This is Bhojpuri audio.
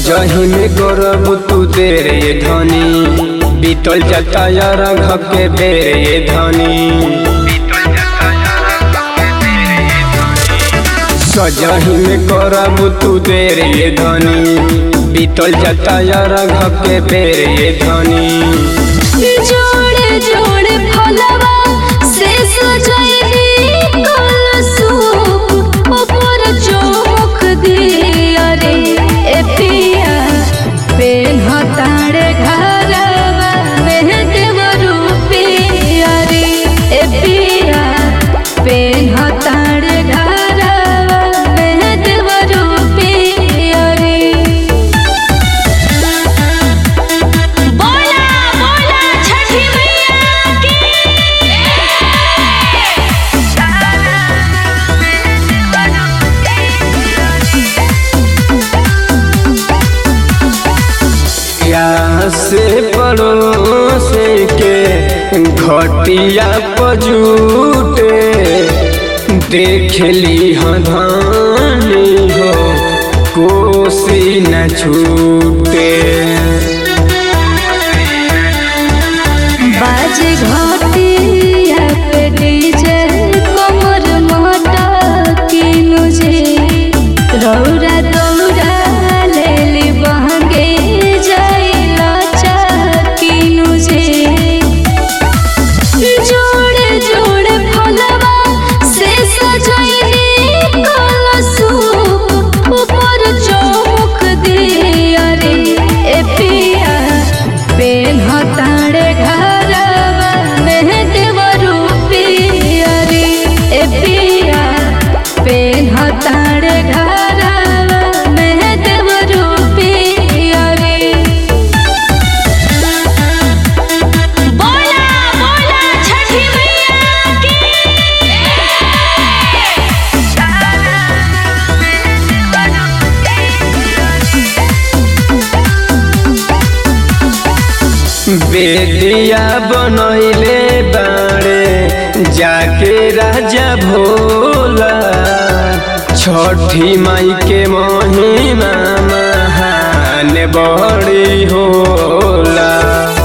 सजही में करब तू देर ये धनी बीतल जाता यार के बेर ये धनी सजही में करब तू देर ये धनी बीतल जाता यार के बेर ये धनी जोड़े जोड़े फलवा से सजैली कलसूप ऊपर चौमुख दिया रे ए पिया पेन हताड़े घरवा में देवरू पिया रे ए पिया पेन हताड़े घरवा में देवरू पिया रे बोला बोला छठी मैया की यहाँ से पड़ोसे के घटिया पजूटे देख ली धानी हो कोसी न छूटे बाज घटिया पे डीजे कमर मोटा किनु जे रौरा दौरा लेली बहंगे जाइला किनु जे जोड़े जोड़े फलवा से सजैली कलसूप ऊपर चौमुख दिया रे ए पिया पेन हताड़े घरवा में देवरू पिया रे ए पिया पेन हताड़े घरवा में देवरू पिया रे बोला बोला छठी मैया की बेदिया बनैले बाड़े जाके राजा भोला छठी माई के महिमा महान बड़ी होला